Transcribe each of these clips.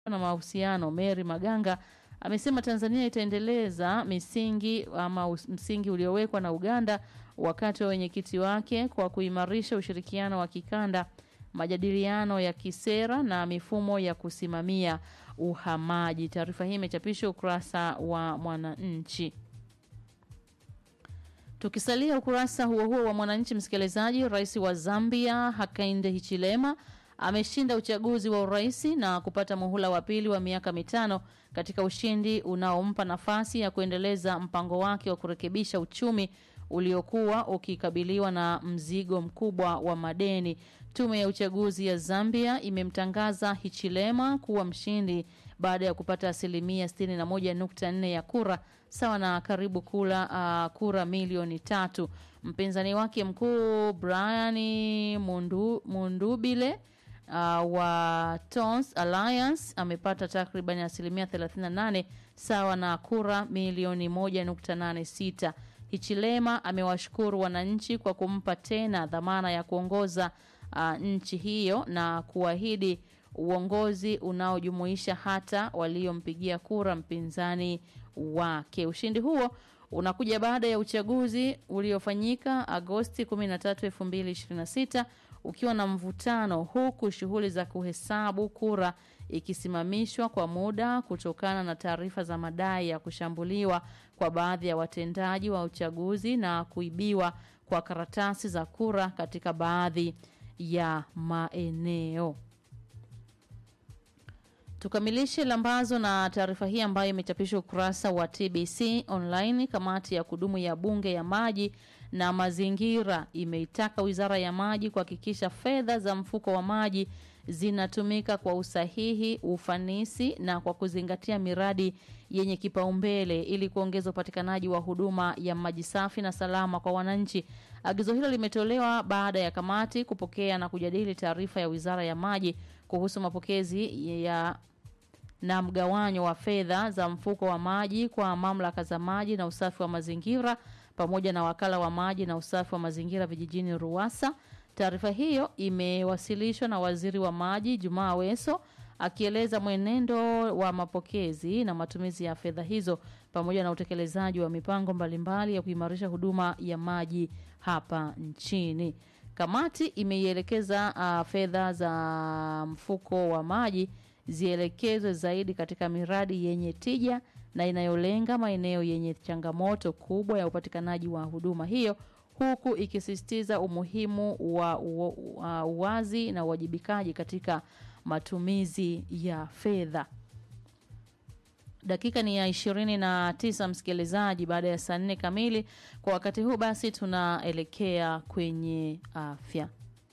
na mahusiano Mary Maganga amesema Tanzania itaendeleza misingi ama us- msingi uliowekwa na Uganda wakati wa wenyekiti wake kwa kuimarisha ushirikiano wa kikanda, majadiliano ya kisera na mifumo ya kusimamia uhamaji. Taarifa hii imechapishwa ukurasa wa Mwananchi. Tukisalia ukurasa huo huo wa Mwananchi, msikilizaji, rais wa Zambia Hakainde Hichilema ameshinda uchaguzi wa urais na kupata muhula wa pili wa miaka mitano katika ushindi unaompa nafasi ya kuendeleza mpango wake wa kurekebisha uchumi uliokuwa ukikabiliwa na mzigo mkubwa wa madeni. Tume ya uchaguzi ya Zambia imemtangaza Hichilema kuwa mshindi baada ya kupata asilimia 61.4 ya kura sawa na karibu kula, uh, kura milioni tatu. Mpinzani wake mkuu Brian Mundu, Mundubile uh, wa Tons Alliance amepata takriban asilimia 38 sawa na kura milioni 1.86. Hichilema amewashukuru wananchi kwa kumpa tena dhamana ya kuongoza uh, nchi hiyo na kuahidi uongozi unaojumuisha hata waliompigia kura mpinzani wake. Ushindi huo unakuja baada ya uchaguzi uliofanyika Agosti 13, 2026 ukiwa na mvutano huku shughuli za kuhesabu kura ikisimamishwa kwa muda kutokana na taarifa za madai ya kushambuliwa kwa baadhi ya watendaji wa uchaguzi na kuibiwa kwa karatasi za kura katika baadhi ya maeneo. Tukamilishe lambazo na taarifa hii ambayo imechapishwa ukurasa wa TBC online. Kamati ya kudumu ya bunge ya maji na mazingira imeitaka wizara ya maji kuhakikisha fedha za mfuko wa maji zinatumika kwa usahihi, ufanisi na kwa kuzingatia miradi yenye kipaumbele ili kuongeza upatikanaji wa huduma ya maji safi na salama kwa wananchi. Agizo hilo limetolewa baada ya kamati kupokea na kujadili taarifa ya wizara ya maji kuhusu mapokezi ya na mgawanyo wa fedha za mfuko wa maji kwa mamlaka za maji na usafi wa mazingira pamoja na wakala wa maji na usafi wa mazingira vijijini RUWASA. Taarifa hiyo imewasilishwa na waziri wa maji Jumaa Aweso akieleza mwenendo wa mapokezi na matumizi ya fedha hizo pamoja na utekelezaji wa mipango mbalimbali ya kuimarisha huduma ya maji hapa nchini. Kamati imeielekeza uh, fedha za mfuko wa maji zielekezwe zaidi katika miradi yenye tija na inayolenga maeneo yenye changamoto kubwa ya upatikanaji wa huduma hiyo huku ikisisitiza umuhimu wa u- wa uwazi na uwajibikaji katika matumizi ya fedha. Dakika ni ya ishirini na tisa msikilizaji, baada ya saa nne kamili. Kwa wakati huu basi, tunaelekea kwenye afya.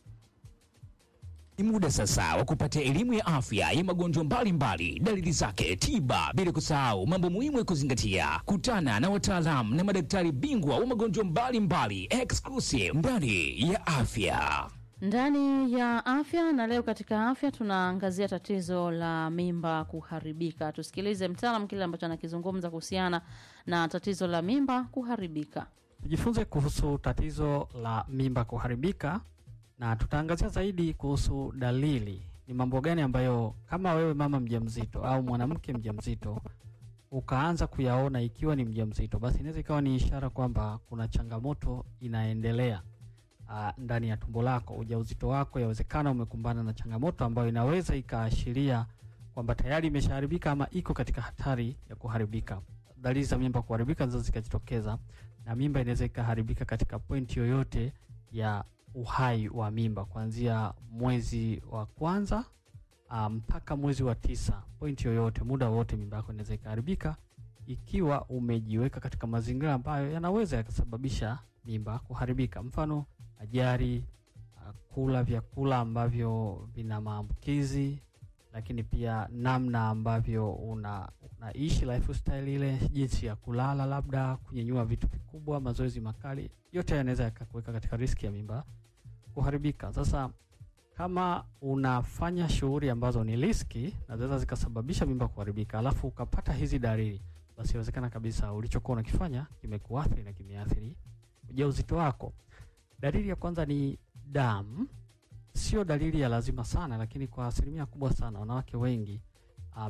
Ni muda sasa wa kupata elimu ya afya ya magonjwa mbalimbali, dalili zake, tiba, bila kusahau mambo muhimu ya kuzingatia. Kutana na wataalamu na madaktari bingwa wa magonjwa mbalimbali exclusive ndani ya afya. ndani ya afya na leo katika afya tunaangazia tatizo la mimba kuharibika. Tusikilize mtaalam kile ambacho anakizungumza kuhusiana na tatizo la mimba kuharibika. Tujifunze kuhusu tatizo la mimba kuharibika na tutaangazia zaidi kuhusu dalili. Ni mambo gani ambayo kama wewe mama mjamzito au mwanamke mjamzito ukaanza kuyaona ikiwa ni mjamzito, basi inaweza ikawa ni ishara kwamba kuna changamoto inaendelea uh, ndani ya tumbo lako. Ujauzito wako yawezekana umekumbana na changamoto ambayo inaweza ikaashiria kwamba tayari imeshaharibika ama iko katika hatari ya kuharibika. Dalili za mimba kuharibika zinaweza zikajitokeza, na mimba inaweza ikaharibika katika pointi yoyote ya uhai wa mimba kuanzia mwezi wa kwanza ah, mpaka mwezi wa tisa. Pointi yoyote, muda wote, mimba yako inaweza ikaharibika ikiwa umejiweka katika mazingira ambayo yanaweza yakasababisha mimba kuharibika, mfano ajali, ah, kula vyakula ambavyo vina maambukizi, lakini pia namna ambavyo una unaishi lifestyle ile, jinsi ya kulala, labda kunyenyua vitu vikubwa, mazoezi makali, yote yanaweza yakakuweka katika riski ya mimba kuharibika. Sasa kama unafanya shughuli ambazo ni riski na zinaweza zikasababisha mimba kuharibika, alafu ukapata hizi dalili, basi inawezekana kabisa ulichokuwa unakifanya kimekuathiri na kimeathiri ujauzito wako. Dalili ya kwanza ni damu. Sio dalili ya lazima sana, lakini kwa asilimia kubwa sana wanawake wengi